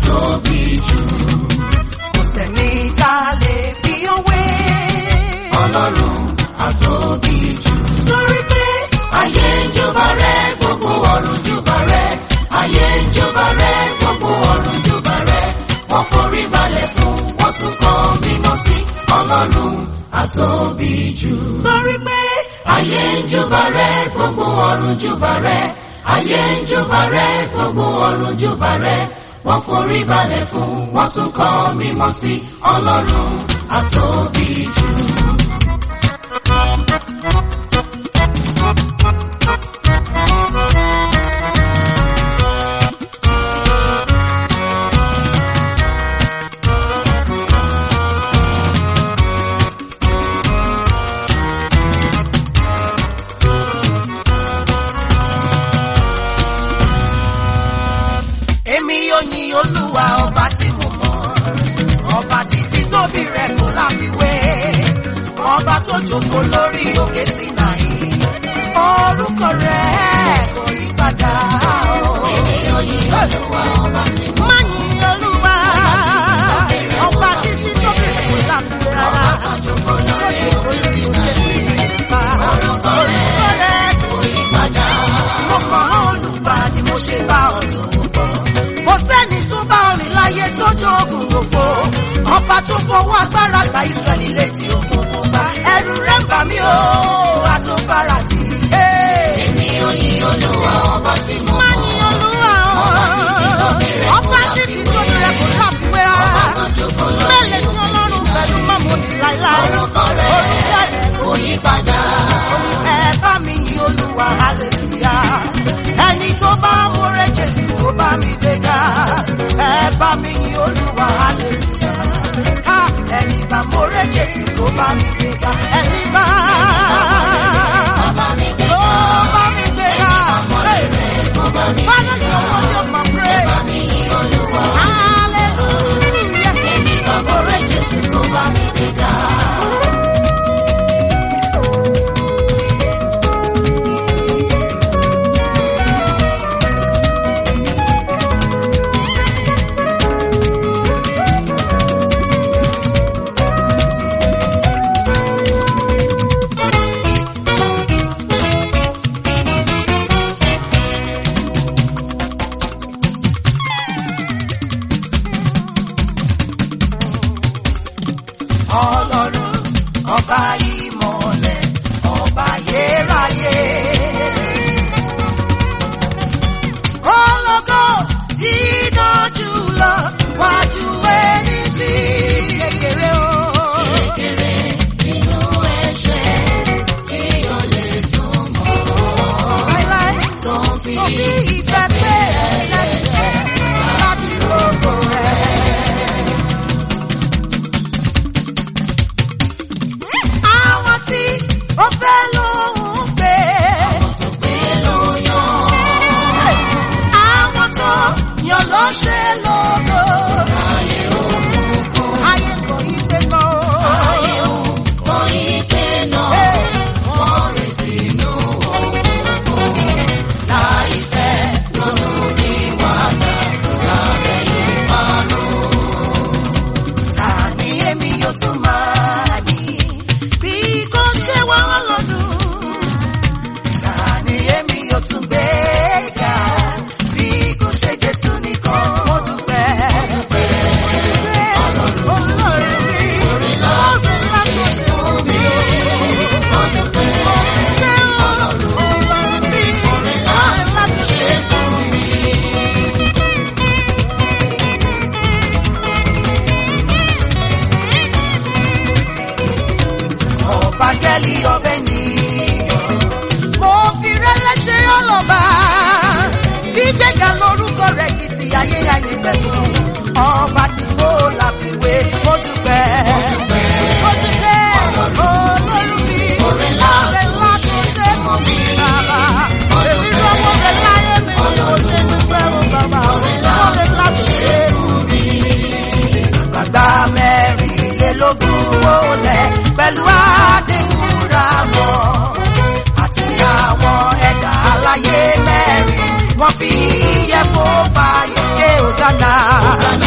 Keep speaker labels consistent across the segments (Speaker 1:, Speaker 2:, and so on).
Speaker 1: àtóbi jù.
Speaker 2: kò sẹ́ni tá a lè fi òwe.
Speaker 1: Ọlọ́run àtóbi jù.
Speaker 2: torí pé
Speaker 1: Ayé ń júbà rẹ̀, gbogbo ọ̀run júbà rẹ̀. Ayé ń júbà rẹ̀, gbogbo ọ̀run júbà rẹ̀. Wọ́n forí balẹ̀ fún, wọ́n tún kọ́ mímọ́ sí. Ọlọ́run àtóbi jù.
Speaker 2: torí pé
Speaker 1: Ayé ń júbà rẹ̀, gbogbo ọ̀run júbà rẹ̀. Ayé ń júbà rẹ̀, gbogbo ọ̀run júbà rẹ̀. Wọ́n forí balẹ̀ fún, wọ́n tún kọ́ mímọ́ sí. Ọlọ́run àtóbi jù.
Speaker 2: èmi yóò yin olúwa ọba tí mo mọ̀ ọba títí tóbi rẹ̀ kò láfiwé ọba tó jókòó lórí òkè Sínáì orúkọ rẹ̀ kò yí padà o.
Speaker 1: Èmi ò yin Olúwa ọba tí mo
Speaker 2: má yin olúwa ọba títí tóbi rẹ̀ kò láfiwé rárá
Speaker 1: jókòó
Speaker 2: tó jókòó lórí òkè Sínáì pa orúkọ rẹ̀ kò yí padà. mo mọ̀ olùgbà ni mo ṣe bá ọ̀dọ̀ kò sẹ́ni tó bá orin láyé tó jogun gbogbo ọba tó fọwọ́ agbára gba Ísírẹ́lì létí òkùnkùn bá ẹ̀rù rẹ̀ ń bà mí o àtúnfàrà tì í.
Speaker 1: Èmi ò yin Olúwa ọba tí mo
Speaker 2: má ní olúwa ọba títí tó bẹ̀rẹ̀ kò láfiwé rárá
Speaker 1: jókòó
Speaker 2: mẹ́lẹ̀ sí ọlọ́run pẹ̀lú mọ́mọ́ni láíláí
Speaker 1: Orúkọ rẹ̀
Speaker 2: orúkọ rẹ̀
Speaker 1: kò yí padà.
Speaker 2: ẹ bá mi yin olúwa hallelujah ẹni tó bá múre jésù kó bá mi gbéga ẹ bá mi yin olúwa hallelujah ha ẹni bá múre jésù kó bá mi gbéga ẹni bá
Speaker 1: Bàbá mi gbé
Speaker 2: kó bá mi gbéga Father, your word, your my praise.
Speaker 1: mi yin Olúwa.
Speaker 2: Hallelujah.
Speaker 1: Èmi bàbá rẹ̀ Jésù ló bá mi gbéga.
Speaker 2: Ọlọ́run ọba ìmọ̀lẹ̀ ọba yérayé. Ológo dídá jùlọ wájú ẹni tí kékeré o.
Speaker 1: Kékeré inú ẹ̀ṣẹ̀ kí o lè súnmọ́.
Speaker 2: Láíláí
Speaker 1: Tó fi
Speaker 2: tó fi ìfẹ́ pé ẹlẹ́ṣẹ̀ láti gbogbo rẹ̀. Àwọn tí ó fẹ́ lóhùn pé.
Speaker 1: tó gbé ló yan.
Speaker 2: Àwọn tó yàn ló ṣe lógo.
Speaker 1: Ayé òkùnkùn,
Speaker 2: Ayé kò yí pé mọ́.
Speaker 1: ayé òkùnkùn ìpè náà. Wọ́n rìn sínú òkùnkùn. Láìfẹ́ lọ́nà bí wàdà lábẹ́ ìparun.
Speaker 2: Ta ni èmi yóò tún máa yìn? Bí kò ṣe wá lọ́dún. Ta ni èmi yóò tún gbé ga? Bí kò ṣe Jésù nìkan mo dúpẹ́. Mo dúpẹ́ Ọlọ́run mi. Orin ńlá tó ṣe fún mi o. Mo dúpẹ́ Ọlọ́run mi. Orin ńlá tó ṣe fún mi. ọ̀bángẹ́lì ọbẹ̀ nìyọ̀. mo fi rẹ́lẹ́ ṣe ọlọ́ba gbígbéga lórúkọ rẹ̀ títí ayé àìnípẹ̀kun ọba tí kò láfiwé mo dúpẹ́. mo dúpẹ́ olórí mi ọ̀rẹ́ ńlá tó ṣe fún mi bàbá. èmi lọ́wọ́ rẹ̀ láyé mi ni mo ṣe dúpẹ́ o bàbá. ọ̀rẹ́ ńlá tó ṣe fún mi àgbàgbà mẹ́rìnlélógún wọlé pẹ̀lú àdéhùnra mọ́ àti àwọn ẹ̀dá aláyé mẹ́rin wọ́n fi yẹ fún fàyọ̀ ké òsánà.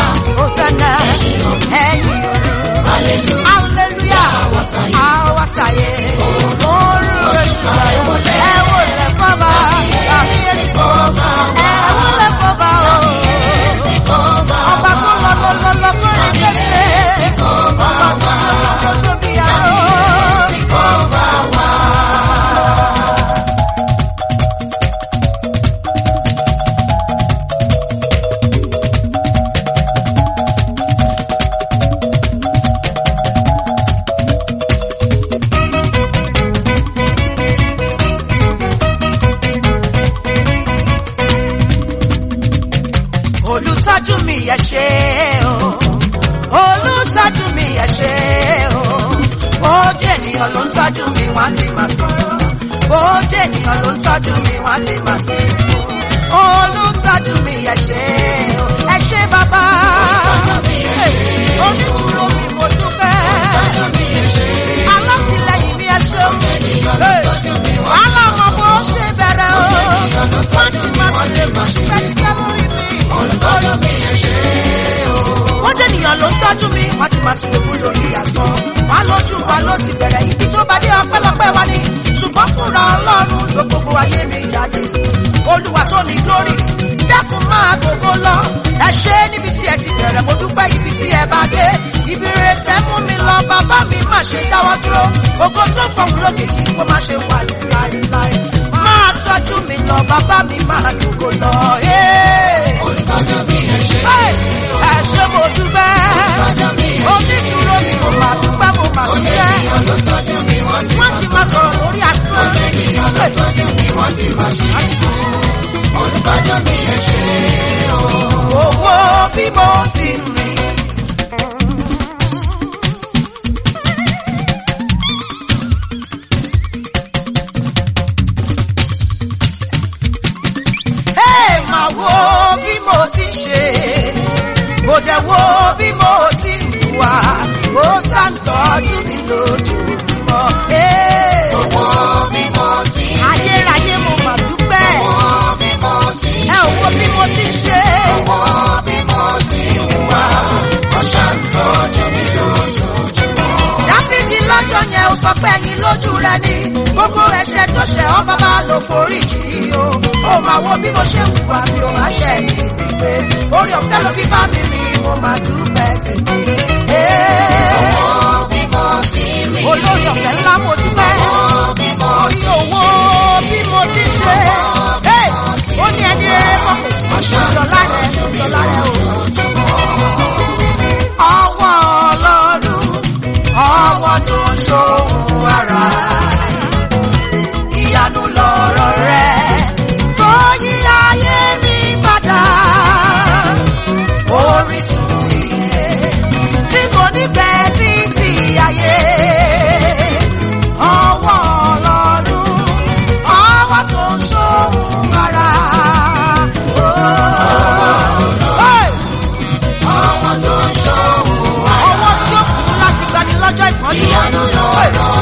Speaker 2: olùtọ́jú mi yẹ ṣe o olùtọ́jú mi yẹ ṣe o bó jẹ́ ènìyàn ló ń tọ́jú mi wọ́n ti máa sọ̀rọ̀ bó jẹ́ ènìyàn ló ń tọ́jú mi wọ́n ti máa sí olùtọ́jú mi yẹ ṣe o ẹ ṣé bàbá onídùúró mi mo dúpẹ́ alátìlẹyìn mi ẹ ṣe o alámọ̀ bó ṣe bẹ̀rẹ̀ o wọ́n ti máa ṣe pẹ́ẹ́pẹ́ lórí mi
Speaker 1: olùtọ́jú mi ẹ ṣé o.
Speaker 2: wọ́n jẹ́ ènìyàn ló ń tọ́jú mi wọ́n ti máa ṣe lè fún lórí àsán wọ́n lójú wa ló ti bẹ̀rẹ̀ ibi tó bá dé ọpẹ́lọpẹ́ wa ni ṣùgbọ́n fúnra ọlọ́run ló gbogbo ayé mi jáde olúwa tó ní glory dákun máa gbogbo lọ ẹ ṣe níbi tí ẹ ti bẹ̀rẹ̀ mo dúpẹ́ ibi tí ẹ bá dé ibi rere tẹ mú mi lọ bàbá mi má ṣe dáwọ́ dúró ògo tó fọwọ́ lókè yìí kó má ṣe wà láéláé máa tọ́jú mi lọ bàbá mi máa gbogbo lọ. Hey!
Speaker 1: olùtọ́jú mi ẹ ṣé
Speaker 2: ẹ ṣé mo dúpẹ́ onídùúró mi mo máa dúpẹ́ mo máa dúpẹ́
Speaker 1: ènìyàn ló tọ́jú mi wọ́n ti
Speaker 2: wọ́n ti máa sọ̀rọ̀ lórí asán
Speaker 1: ènìyàn ló tọ́jú mi wọ́n ti máa ṣe olùtọ́jú mi ẹ ṣé o.
Speaker 2: owó bí mo ti rìn. Ẹ máa wo bí mo ti ń ṣe kò dẹ̀ wo bí mo ti ń wà ó ṣàǹtọ́jú mi lójoojúmọ́. Ẹ,
Speaker 1: owó bí mo ti
Speaker 2: ayérayé mo mà dúpẹ́
Speaker 1: owó bí mo ti
Speaker 2: ẹ ò wo bí mo ti ń ṣe.
Speaker 1: owó bí mo ti wà ó ṣàǹtọ́jú mi lójoojúmọ́.
Speaker 2: dáfídì lọ́jọ́ yẹn ó sọ pé ẹ̀yin lójú rẹ ni gbogbo ẹ̀ṣẹ̀ tó ṣẹ̀ ọ́ bàbá ló forí jì í o ó máa wo bí mo ṣe ń wà mí ò máa ṣe ní gbígbé orí ọ̀fẹ́ ló fi bá mi rìn mo máa dúpẹ́ tèmi. Ee,
Speaker 1: owó bí mo ti rí
Speaker 2: olórí ọ̀fẹ́ ńlá mo dúpẹ́
Speaker 1: bí mo
Speaker 2: torí owó bí mo ti ṣe Ee, ó ní ẹni rere mọ́ kò sí ìjọlá rẹ̀ ìjọlá rẹ̀ o. ọwọ́ ọlọ́run ọwọ́ tó ń ṣòwò ara ìyanu lọ̀rọ̀ rẹ̀ tó yí ayé mi padà orísun iye tí kò ní pẹ́ títí ayé ọwọ́ ọlọ́run ọwọ́ tó ń ṣòwò ara. Hey!
Speaker 1: ọwọ́ tó ń ṣòwò
Speaker 2: ọwọ́ tí ó kù láti gbani lọ́jọ́ ìpọ́njú.
Speaker 1: ìyanu lọ̀rọ̀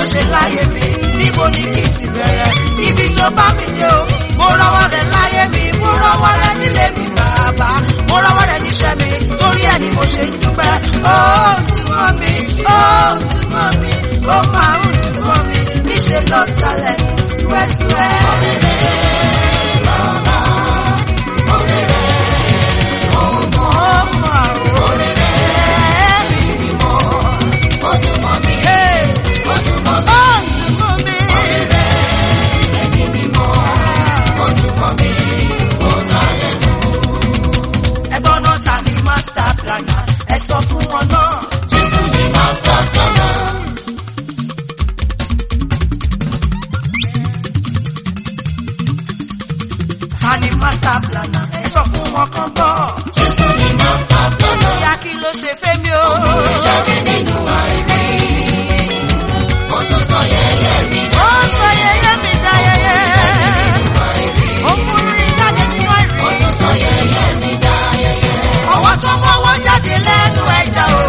Speaker 2: ṣe láyé mi níbo ni kí n ti bẹ̀rẹ̀ ibi tó bá mi dé o mo rọwọ́ rẹ̀ láyé mi mo rọwọ́ rẹ̀ nílé mi bàbá mo rọwọ́ rẹ̀ níṣẹ́ mi torí ẹ̀ ni mo ṣe ń dúpẹ́ ó túmọ̀ mi ó túmọ̀ mi ó máa ń túmọ̀ mi níṣẹ́ ló talẹ̀ súẹ́súẹ́. Ó mọ̀ ọ́ ẹ̀mí mímọ́. Hey! Ó túmọ̀ mi. ẹgbọ́n náà ta ni master planner ẹ sọ fún wọn náà.
Speaker 1: Jésù ni master planner.
Speaker 2: ta ni master planner ẹ sọ fún wọn kan gbọ́.
Speaker 1: Jésù ni master planner.
Speaker 2: ìyá kí ló ṣe fẹ́mi o.
Speaker 1: Jáde nínú àìrí. Mo tún sọ yẹyẹ mi
Speaker 2: ó sọ yẹyẹ mi dá yẹyẹ. ó múrí jáde nínú àìrí.
Speaker 1: Mo tún sọ yẹyẹ mi dá yẹyẹ.
Speaker 2: ọwọ́ tó mọ́wọ́ jáde lẹ́nu ẹja o.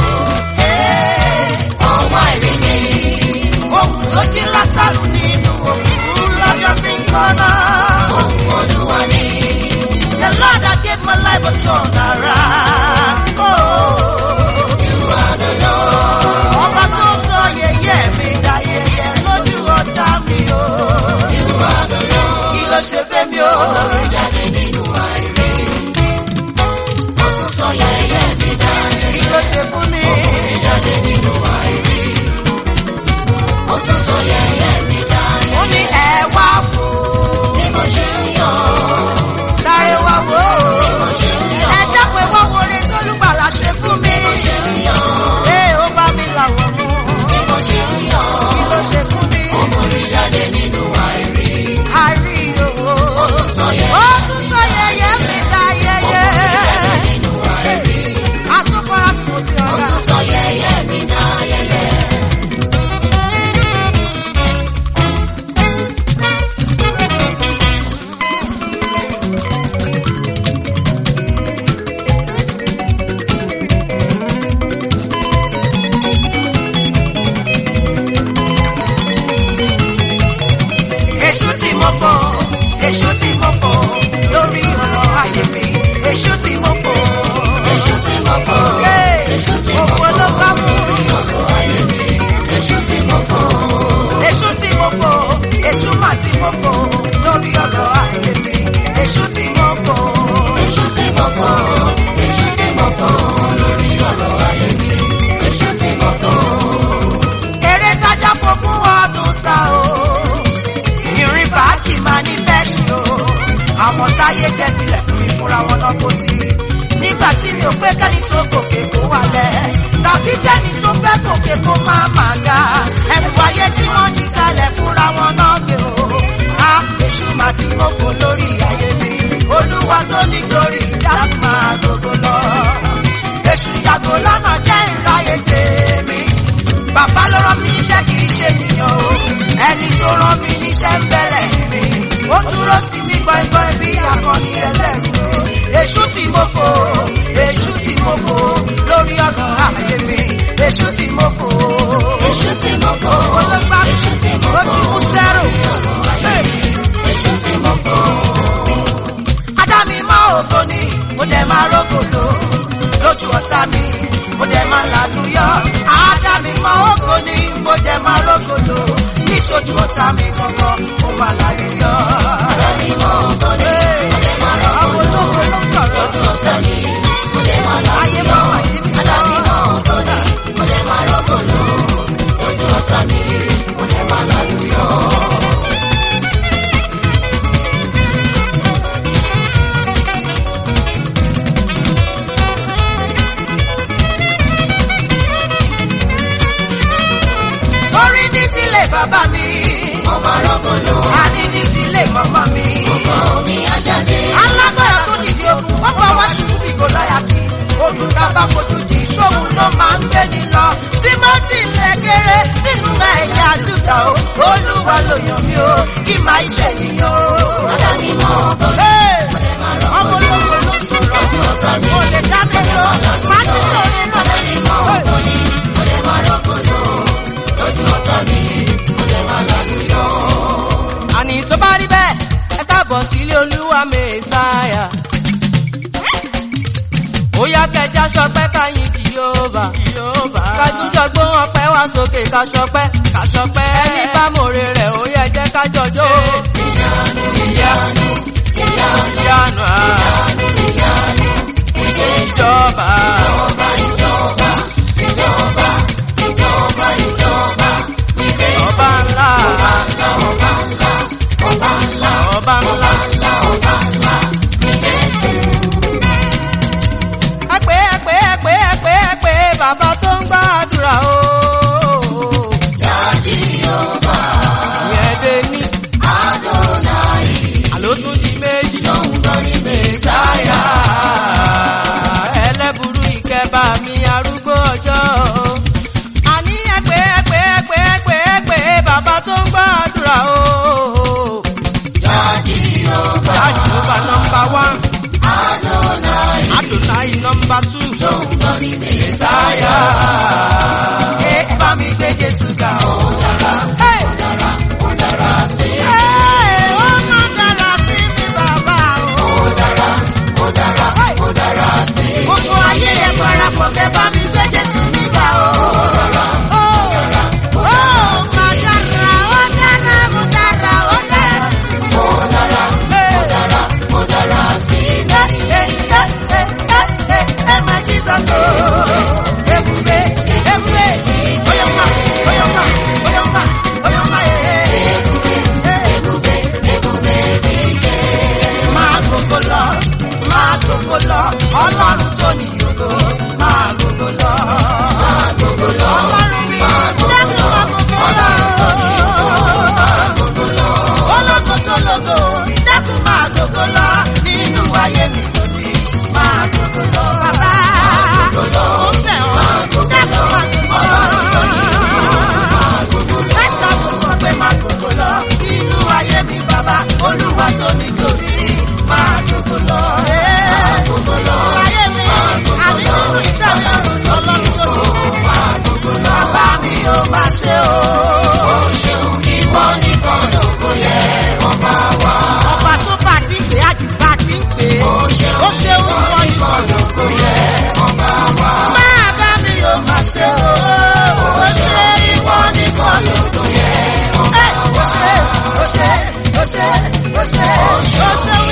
Speaker 1: Ọwọ́ àìrí ni.
Speaker 2: ohun tó jí lásàrù nínú òkú lọ́jọ́ sí kọ́nà.
Speaker 1: Ohun Olúwa ni.
Speaker 2: The Lord that gave my life a turn around. Oh.
Speaker 1: You are the Lord.
Speaker 2: ọba tó sọ yẹyẹ mi dá yẹyẹ lójú ọ̀tá mi o.
Speaker 1: You are the Lord.
Speaker 2: kí ló ṣe fẹ́ mi o.
Speaker 1: Jáde nínú àìrí. Mo tún sọ yẹyẹ mi dá yẹyẹ.
Speaker 2: kí ló ṣe fún mi.
Speaker 1: Jáde nínú àìrí. Mo tún sọ yẹyẹ mi dá yẹyẹ.
Speaker 2: ó ní ẹ wá wò ó.
Speaker 1: Bí mo ṣe ń yọ̀.
Speaker 2: sáré wá wò
Speaker 1: Bí mo
Speaker 2: ó.
Speaker 1: ṣe ń yọ̀.
Speaker 2: ẹ dápẹ́ wá wo orin tólúgbàlà ṣe fún mi.
Speaker 1: Bí mo ṣe ń yọ̀.
Speaker 2: ee ó bá mi làwọ̀ mú.
Speaker 1: Bí mo ṣe ń yọ̀.
Speaker 2: kí ló ṣe fún mi.
Speaker 1: Mo rí jáde nínú àìrí.
Speaker 2: a rí owó.
Speaker 1: Ó tún sọ yẹyẹ.
Speaker 2: ó tún sọ yẹyẹ mi dá yẹyẹ.
Speaker 1: Jáde nínú àìrí.
Speaker 2: àtúkọ̀rọ̀ tí mo fi
Speaker 1: Ó
Speaker 2: ọ̀gá.
Speaker 1: tún sọ yẹyẹ mi dá yẹyẹ.
Speaker 2: èṣù tí mo fò èṣù tí mo fò lórí ọ̀rọ̀ ayé mi èṣù tí mo fò.
Speaker 1: Èṣù tí mo fò.
Speaker 2: Hey,
Speaker 1: Èṣù tí mo
Speaker 2: òfò
Speaker 1: fò.
Speaker 2: ló bá mú.
Speaker 1: Ọ̀rọ̀ ayé mi. Èṣù tí mo fò.
Speaker 2: èṣù tí mo fò èṣù mà tí mo fò lórí ọ̀rọ̀ ayé mi èṣù tí mo fò.
Speaker 1: Èṣù tí mo fò. Èṣù tí mo fò. Lórí ọ̀rọ̀ ayé mi. Èṣù tí mo fò.
Speaker 2: eré tájà fogún ọdún sá o ìrìn fàájì máa ní fẹ́ ṣe o àwọn táyé gbẹ́ sílẹ̀ fún mi fúnra wọn náà kó sí nígbà tí mi ò pé kẹ́ni tó gòkè kó wálẹ̀ tàbí tẹ́ni tó fẹ́ gòkè kó má máa ga ẹ̀rù ayé tí wọ́n ní kalẹ̀ fúnra wọn náà gbé o a èṣù máa tí mo fò lórí ayé mi olúwa tó ní glory dákú máa gbogbo lọ èṣù yàgò lọ́nà jẹ́ ìráyè tèmi bàbá ló rán mi níṣẹ́ kì í ṣe nìyàn o ẹni tó rán mi níṣẹ́ ń bẹ̀rẹ̀ mi ó dúró tì mí gbọ́ngbọ́n bí akọni ẹlẹ́rù èṣù tí mo fò èṣù tí mo fò lórí ọ̀nà ayé mi èṣù tí mo fò
Speaker 1: Èṣù tí mo fò.
Speaker 2: olóńgbà
Speaker 1: Èṣù tí mo
Speaker 2: ó
Speaker 1: fò.
Speaker 2: ti mú sẹ́rù
Speaker 1: Èṣù tí mo fò.
Speaker 2: adámi máa ògo ni mo dẹ̀ máa rógòlò lójú ọ̀tá mi mo dẹ̀ máa làlúyọ adámi máa ògo ni mo dẹ̀ máa rógòlò níṣojú ọ̀tá mi gangan mo máa làlúyọ.
Speaker 1: Àdáni mọ́ ògo ni. Mo lè máa rọ́pò
Speaker 2: àwọn ológo ló ń sọ̀rọ̀
Speaker 1: ọ̀tá mi. Mo lè máa lọ.
Speaker 2: ayé máa wà níbi
Speaker 1: Àdáni mọ́ ògo ni. Mo lè máa rọ́pò lò. Lójú ọ̀tá mi. Mo lè máa lálùyọ.
Speaker 2: torí nídìílé bàbá mi
Speaker 1: Mo máa rọ́pò lò.
Speaker 2: àní nídìílé màmá mi.
Speaker 1: Ọkọ mi á jáde.
Speaker 2: alágbára tó dìde ogun wọ́n bá wá ṣubú bí gòláyàtì olùtàbà fojú di ìṣòwò ló máa ń gbé ní lọ bí mo ti lè kéré nínú ẹ̀yà júdà o olúwa ló yàn mí o kí máa ṣe nìyàn o.
Speaker 1: Àdáni mọ́ ògo ni.
Speaker 2: Hey!
Speaker 1: Mo lè máa rọ́pò
Speaker 2: ọmọ
Speaker 1: lò.
Speaker 2: ológun ló sọ̀rọ̀
Speaker 1: Lójú ọ̀tá mi.
Speaker 2: mo lè dá mi lọ máa ti sọ̀rọ̀
Speaker 1: Àdáni mọ́ ògo ni. Mo lè máa rọ́pò lò. Lójú ọ̀tá mi.
Speaker 3: mẹ́sáyà. ó yá kẹjá ṣọpẹ́ káyìn jìhóbà. kájújọ gbóhùn ọpẹ́ wá sókè ká ṣọpẹ́. ká ṣọpẹ́. ẹni bá mòre rẹ̀ ó yẹ jẹ́ ká jọjọ́. ìyanu ìyanu ìyanu ìjọba. ọba ńlá. ọba ńlá. ẹ̀pẹ́ ẹ̀pẹ́ ẹ̀pẹ́ ẹ̀pẹ́ ẹ̀pẹ́ bàbá tó ń gbàdúrà o. ìyẹn dé ní. àló tún di méjì. mẹ́sáyà. ẹlẹ́burú ìkẹbà mi arúgbó ọjọ́. àní ẹ̀pẹ́ ẹ̀pẹ́ ẹ̀pẹ́ ẹ̀pẹ́ ẹ̀pẹ́ bàbá tó ń gbàdúrà o. Jàjùbà nọmba wán. Adonai nọmba tú. Mẹ́sáyà. Ẹ bá mi gbé Jésù ga o. Hey! Hey, ó máa dára sí mi bàbá o. Hey! Gbogbo ayé ẹ parapọ̀ kẹ́ bá mi gbé Jésù mi ga o. Ó ó máa dára, ó dára, ó dára, ó dára sí mi. Hey! Ẹ ẹ ẹ ẹ ẹ ẹ máa Jesus o. Ebube ebube oyoma oyoma oyoma oyoma ee. Máa gbogbo lọ, máa gbogbo lọ, ọlọ́run tó ní ògo, máa gbogbo lọ. Ọlọ́run mi, dẹ́kun máa gbogbo lọ. Ológo tó lógo, dẹ́kun máa gbogbo lọ. Nínú ayé mi lónìí, máa gbogbo lọ. Bàbá, mo fẹ́ ọ, dẹ́kun máa gbogbo lọ. Pásítọ̀ tó sọ pé máa gbogbo lọ. Nínú ayé mi bàbá, olúwa tó ní gòkè, máa gbogbo lọ. Máa gbogbo lọ. Ayé mi, àbí nínú iṣẹ́ mi, ọlọ́run tó ní. Bàbá mi ò máa ṣe o. Ìwọ nìkan lóko yẹ ọba wa. Ọba tó bá ti ń pè á jù bá ti ń pè é. Ó ṣeun ìwọ nìkan lóko yẹ ọba wa. Máa bá mi ò máa ṣe o. Ó ṣe ìwọ nìkan lóko yẹ ọba wa. Ó ṣe ó ṣe ó ṣe ó ṣe ó ṣe